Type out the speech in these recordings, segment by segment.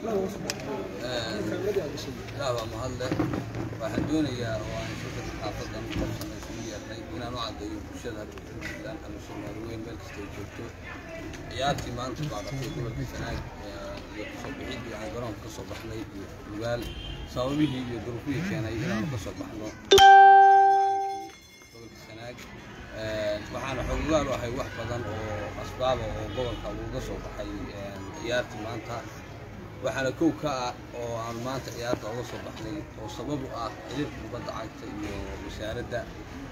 ilaah baa mahadle waxaan doonayaa oo aan shirkada xaafadan qabsan isugu yeernay inaan u caddeeyo bulshada puntland ama soomaali weyn meel kasta ay joogto ciyaartii maanta baadatay gobolka sanaag iyo kasoo bixidii aan garoonka kasoo baxnay iyo lugaal sababihii iyo duruufihii keenay inaanu kasoo baxno gobolka sanaag waxaana xogogaal u ahay wax badan oo asbaaba oo gobolka uga soo baxay ciyaartii maanta waxaana kow ka ah oo aan maanta ciyaarta uga soo baxnay oo sabab u ah xiriirka kubadda cagta iyo wasaaradda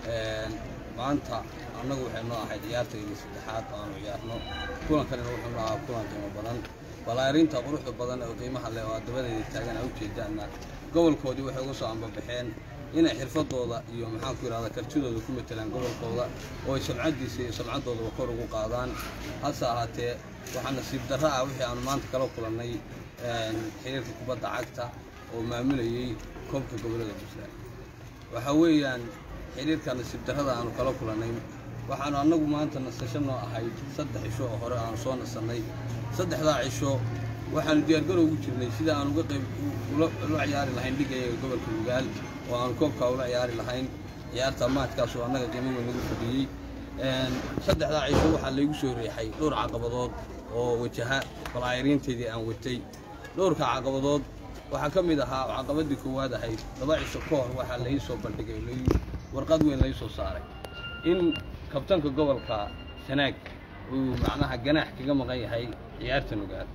maanta annagu waxay noo ahayd ciyaartayda saddexaad oo aanu ciyaarno kulankanina wuxuu noo ahaa kulan qiimo badan balaarinta quruxda badan oo qiimaha leh oo adabadeeda taagan a ujeedaanna gobolkoodii waxay uga soo ambabaxeen inay xirfadooda iyo maxaanku yidhahda kartidooda ku matelaan gobolkooda oo ay samcaddiisa iyo samcaddoodaba kor ugu qaadaan hase ahaatee waxaa nasiib darra ah wixii aanu maanta kala kulannay xiriirka kubadda cagta oo maamulayey koobka gobollada puntland waxa weeyaan xiriirka nasiib darrada aanu kala kulannay waxaanu annagu maanta nasasho noo ahayd saddex cisho oo hore aanu soo nasannay saddexdaa cisho waxaanu diyaargarow ugu jirnay sida aan uga qayb ula ciyaari lahayn dhigayaga gobolka mugaal oo aanu koobkaa ula ciyaari lahayn ciyaarta maadkaasoo annaga qiimo weyn nagu fadhiyey saddexdaa cisho waxaa laygu soo riixay dhowr caqabadood oo wajaha balaayariinteedii aan watay dhowrka caqabadood waxaa ka mid ahaa caqabadii koowaad ahayd laba cisho ka hor waxaa lai soo bandhigay warqad weyn lai soo saaray in kabtanka gobolka sanaag uu macnaha ganaax kaga maqan yahay ciyaarta nugaal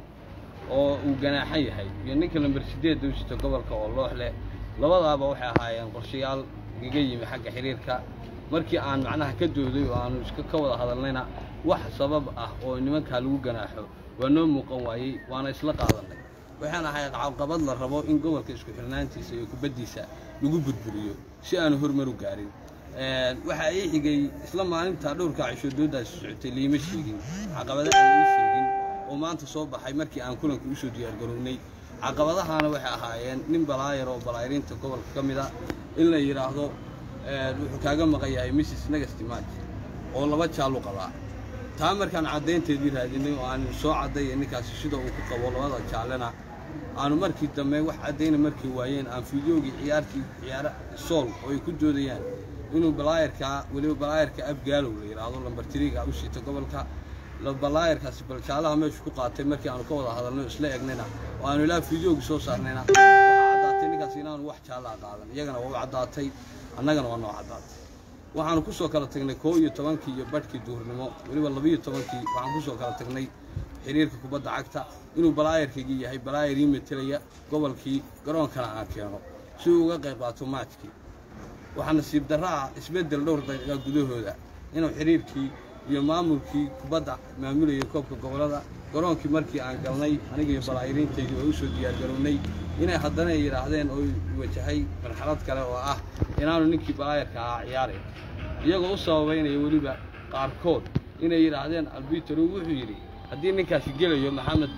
oo uu ganaaxan yahay iyo ninka lamber sideedda u sita gobolka oo loox leh labadaaba waxay ahaayeen qorshayaal igaga yimi xagga xiriirka markii aan macnaha ka dooday oo aanu iska ka wada hadalnayna wax sabab ah oo nimankaa lagu ganaaxo waa noo muuqan waayey waana isla qaadannay waxaan ahayd caqabad la rabo in gobolka isku xirnaantiisa iyo kubaddiisa lagu burburiyo si aanu horumar u gaarin waxaa ii xigay isla maalintaa dhowrkaa cisho dooddaasi socotay liima sheegin caqabada aan ii sheegin oo maanta soo baxay markii aan kulanka usoo diyaargarownay caqabadahaana waxay ahaayeen nin balaayar oo balaayariinta gobolka ka mid a in la yidhaahdo wuxuu kaaga maqan yahay mrs negastimaj oo laba jaalu qabaa taa markaan caddaynteedii raadinay oo aan soo caddaya ninkaasi sida uu ku qabo labada jaallena aanu markii dambe wax caddayna markay waayeen aan fideogii ciyaartii ciyaara sool oo ay ku doodayaan inuu balaayarkaa weliba balaayarka abgaalow la yidhaahdo lambartiriga u siita gobolka balaayarkaasi bal jaalaha meeshu ku qaatay markii aanu ka wada hadalnay oo isla egnayna oo aanu ilaa fideogii soo saarnayna waxaa caddaatay ninkaas inaanu wax jaallaa qaadan iyagana waa u caddaatay annagana waa noo caddaatay waxaanu ku soo kala tagnay koo iyo tobankii iyo badhkii duhurnimo weliba labiiyo tobankii waxaan ku soo kala tagnay xiriirka kubadda cagta inuu balaayarkaygii yahay balaayar ii metelaya gobolkii garoonkana aan keeno si uu uga qayb qaato maajkii waxaa nasiib darra ah isbeddel dhowr daqiiqa gudahooda inuu xiriirkii iyo maamulkii kubadda maamulayay koobka gobollada garoonkii markii aan galnay aniga iyo balaayariintaydii oo u soo diyaargarownay inay haddana ay yidhaahdeen oo wajahay marxalad kale oo ah inaanu ninkii balaayarka ahaa ciyaaray iyagoo u sababaynaya weliba qaarkood inay yidhaahdeen albitero wuxuu yidhi haddii ninkaasi gelayo maxamed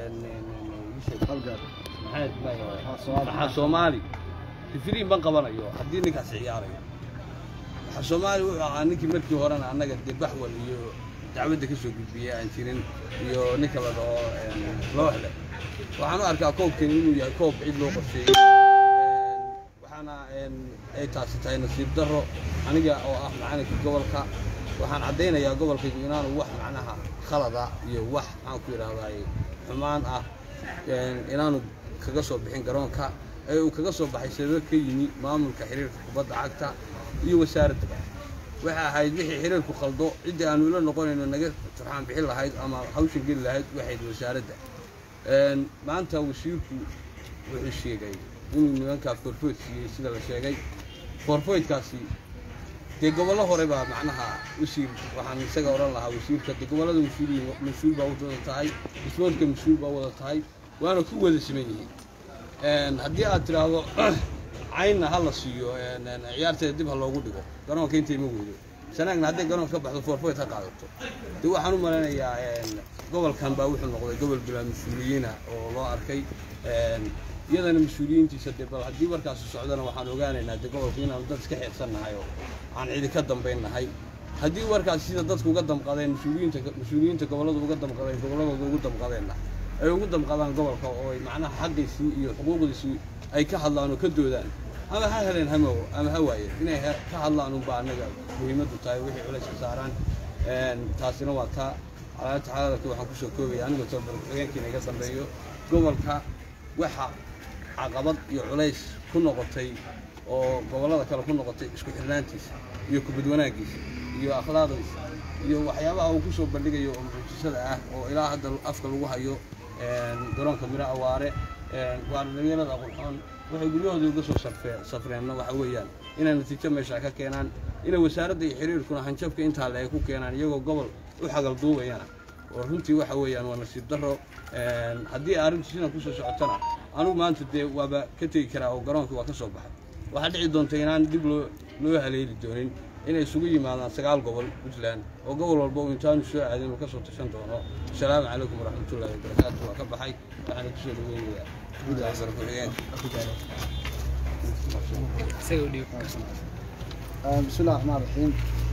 maxaa soomaali rifiriin ban qabanayo haddii ninkaasi ciyaarayo maxaa soomaali wuxuu ahaa ninkii markii horena annaga dee baxwal iyo dacwadda ka soo gudbiyey aan jirin iyo ninka la dhaho looxle waxaan u arkaa koobkani inuu yahay koob cid loo qorsheeyey waxaana ay taasi tahay nasiib darro aniga oo ah macalinka gobolka waxaan caddaynayaa gobolkaygu inaanu wax macnaha khalada iyo wax maxaan ku yidhahdaay xumaan ah inaanu kaga soo bixin garoonka ee uu kaga soo baxay sabab ka yimi maamulka xiriirka kubadda cagta iyo wasaaradda waxay ahayd wixii xiriirku qaldo ciddii aanu ila noqonayno naga turxaan bixin lahayd ama hawshan geli lahayd waxayd wasaaradda maanta wasiirku wuxuu sheegay inuu nimankaa forfoyd siiyey sida la sheegay forfoydkaasi dee gobollo hore baa macnaha wasiir waxaan isaga odhan lahaa wasiirka dee gobollada mas-uul mas-uul baa wada tahay isboortka mas-uul baa wada tahay waana ku wada siman yihiin haddii aad tidhaahdo caynna ha la siiyo ciyaarteeda dib ha loogu dhigo garoonka intay ma weydo sanaagna hadday garoonka ka baxdo forfoyd ha qaadato dee waxaan u malaynayaa gobolkan baa wuxuu noqday gobol bilaa mas-uuliyiina oo loo arkay iyadana mas-uuliyiintiisa dee bal haddii warkaasi socdana waxaan ogaanaynaa dee gobolku inaanu dad iska xeersannahay oo aan cidi ka dambaynnahay haddii warkaasi sida dadku uga damqadeen mas-uuliyiinta mas-uuliyiinta gobolladu uga damqadeen gobolladooda ugu damqadeenna ay ugu damqadaan gobolka oo ay macnaha xaqiisii iyo xuquuqdiisii ay ka hadlaan oo ka doodaan ama ha heleen hamo ama ha waayeen inay he- ka hadlaan unbaa annaga muhiimaddu tahay wixii culayska saaraan Een, taasina waa taa alaabta xaaladka waxaan kusoo koobaya anigoo tababar ku-xigeenkiina iga dambeeyo gobolka waxa caqabad iyo culays ku noqotay oo gobollada kale ku noqotay isku xirnaantiisa iyo kubad wanaaggiisa iyo akhlaaqdiisa iyo waxyaabaha uu kusoo bandhigayo oo mucjisada ah oo ilaa hadda afka lagu hayo een, garoonka miro awaare een, waa dhalinyarada qurxoon waxay guryahooda uga soo sarfee- safreenna waxa weeyaan inay natiijo meesha ka keenaan inay wasaaradda iyo xiriirkuna hanjabka intaa le ay ku keenaan iyagoo gobol u xagal duubayana oo runtii waxa weeyaan waa nasiib darro Een, haddii arrintu sidan kusoo socotana anugu maanta dee waaba ka tegi karaa oo garoonkii waa ka soo baxay waxaa dhici doonta inaan dib loo loo haleeli doonin inay isugu yimaadaan sagaal gobol puntland oo gobol walba uu intaanu soo aadin uu ka soo tashan doono asalaamu calaykum waraxmatullaahi wabarakaatu waa ka baxay waxaana kusoo dhaweynayaa gudda xasan ku-xigeenka بسم الله الرحمن الرحيم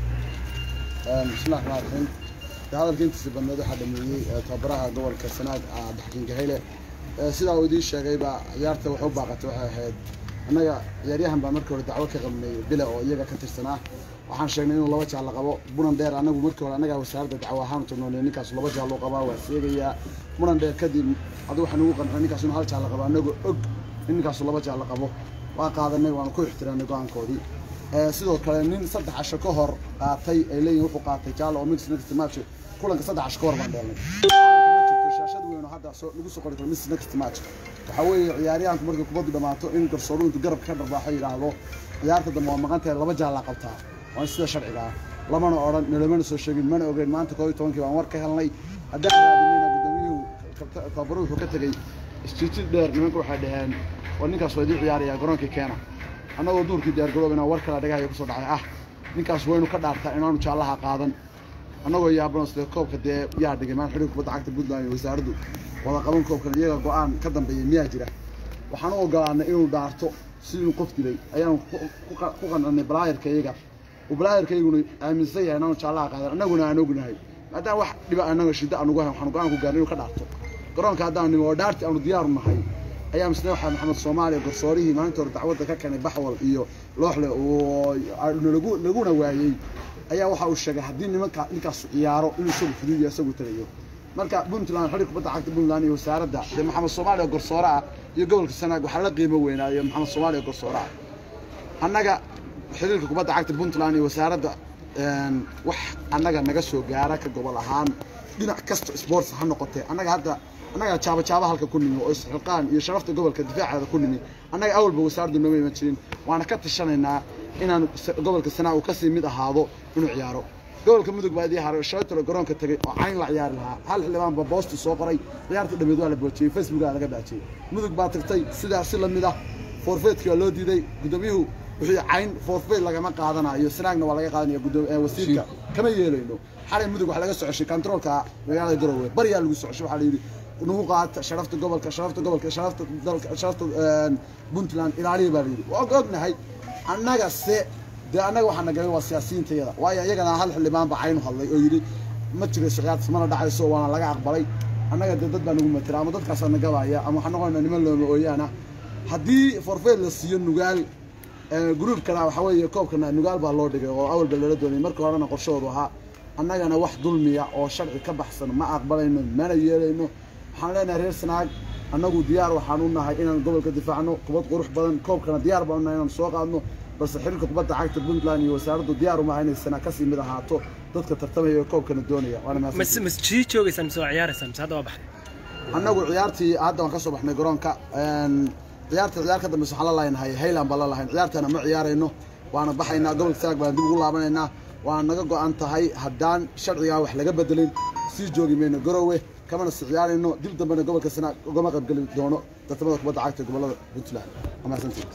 بسم الله الرحمن الرحيم hadalka intiisa badneed waxaa dhameeyey tababaraha gobolka sanaag cabdixakiin gahayle sidaa uu idiin sheegayba ciyaarta waxu baaqatay waxay ahayd annaga ciyaaryahan baa markii hore dacwo ka qabnay bile oo iyaga ka tirsanaa waxaan sheegnay inuu laba jaal la qabo muran dheer anagu markii hore annagaa wasaaradda dacwo ahaan tagnoonay ninkaas laba jaal loo qabaa waa seegayaa muran dheer kadib adu waxaan ugu qancay ninkaas inuu hal jaal la qabo annagoo og in ninkaasu laba jaal la qabo waa qaadanay waanu ku ixtiraamnay go-aankoodii Ee, sidoo kale nin saddex casho ka hor qaatay ay leeyihin wuxuu qaatay jaalo oo mix next match kulanka saddex casho ka hor baan dheelnay ma jirto shaashad weyn oo hadda soo lagu soo qori karo mix next match waxaa weeye ciyaaryahanku markay kubaddu dhammaato in garsooruhu intuu garabka ka dharbaaxo yidhaahdo ciyaarta dambe waa maqan tahay laba jaallaa qabtaa waa sida sharciga ah lamana odhan nalamana soo sheegin mana ogeyn maanta koob iyo tobankii baan war ka helnay haddaan raadinayna gudoomiyuhu kabta- tababaruhu wuxuu ka tegey istiitid dheer nimanka waxay dhaheen war ninkaas waa idin ciyaaraya garoonkii keena annagoo duurkii diyaargaroobana war kale dhagaha kusoo dhacay ah ninkaas waynu ka dhaartaa inaanu jaallaha qaadan annagoo yaabano sida koobka dee yaa dhigay maan xidhiir kubadda cagta puntland iyo wasaaraddu wada qaban koobkan iyaga go-aan ka dambeeyay miyaa jira waxaan u ogolaanay inuu dhaarto si inuu qof dilay ayaanu ku- ku qa- ku qancanay balaayarka iyaga uu balaayarka iyaguna aaminsan yahay inaanu jaallaha qaadan annaguna aan ognahay maadaama wax dhiba annaga shiddo aan ugu hayn waxaanu go-aan ku gaarnay inuu ka dhaarto garoonka haddaan nimo oo dhaartii aanu diyaaru nahay ayaa misne waxaa maxamed soomaaliya garsoorihii maalinta hore dacwadda ka keenay baxwal iyo looxle oo nalagu laguna waayey ayaa waxa uu sheegay haddii nimanka ninkaas ciyaaro inuu isagu fudud yahay isagu tagayo marka puntland xidhiir kubadda cagta puntland iyo wasaaradda dee maxamed soomaaliya garsoore ah iyo gobolka sanaag waxaa la qiimo weynaayo maxamed soomaaliya garsoore ah annaga xiriirka kubadda cagta puntland iyo wasaaradda een, wax annaga naga soo gaara ka gobol ahaan dhinac kasta sports ha noqotee annaga hadda annaga jaaba jaaba halka ku nimi oo isxilqaan iyo sharafta gobolka difaaceeda ku nimi annaga awalba wasaaraddu nooma iman jirin waana ka tashanaynaa inaan sa- gobolka sanaa uu kasii mid ahaado inuu ciyaaro gobolka mudug baa idii haray shalaytalo garoonka tagay oo cayn la ciyaari lahaa hal xildhibaan baa boosti soo qoray ciyaarta dhameed waa la boojiyey facebookaa laga baajiyey mudug baa tagtay sidaas si lamid ah forfeetkii waa loo diiday gudoomiyuhu wixii cayn forfeit lagama qaadanayo sanaagna waa laga qaadanaya gudoom- eh, wasiirka kama yeelayno xalay mudug waxaa laga socoshay kantaroolka magaalada garowe baryaa lagu socoshay waxaa la yidhi nagu qaata sharafta gobolka sharafta gobolka sharafta dalka sharafta een, puntland ilaaliya baa la yidhi waa ognahay annaga se dee annaga waxaa nagalay waa siyaasiyiintayada waayo iyagana hal xildhibaan baa caynu hadlay oo yidhi ma jirayso ciyaartas mana dhacayso waana laga aqbalay annaga dee dad baa nagu matira ama dadkaasaa nagabaya ama waxaan noqonaynaa niman looma ooyaana haddii forfeit la siiyo nugaal ee, gruubkana waxaa weeye koobkana nugaal baa loo dhigay oo awalba lala doonay marka horena qorshahoodu ahaa annagana wax dulmiya oo sharci ka baxsan ma aqbalayno mana yeelayno waxaan leenahay reer sanaag annagu diyaar waxaan u nahay inaan gobolka difaacno kubad qurux badan koobkana diyaar baan u nahay inaan soo qaadno balse xiriirka kubadda cagta puntland iyo wasaaraddu diyaar uma aha inay sanaa kasii mid ahaato dadka tartamaya ee koobkana doonaya waana mas mahadsantihiin. mas sii joogaysaan mise waa ciyaaraysaan mise hadda waa baxday annagu ciyaartii hadda waan ka soo baxnay garoonka een, ciyaarta ciyaar ka dambeysa waxaan la lahayn hayland baan la lahayn ciyaartana ma ciyaarayno waana baxaynaa gobolka sanaag baan dib ugu laabanaynaa waana naga go-an tahay haddaan sharcigaa wax laga bedelin sii joogi mayno garowe kamana si ciyaarayno dib dambena gobolka sanaag ugama qaybgeli doono tartamada kubadda cagta ee gobolada puntland waa mahadsantihiin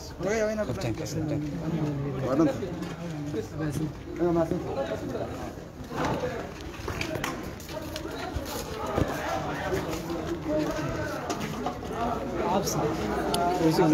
waa dhanta Waa mahadsantihiin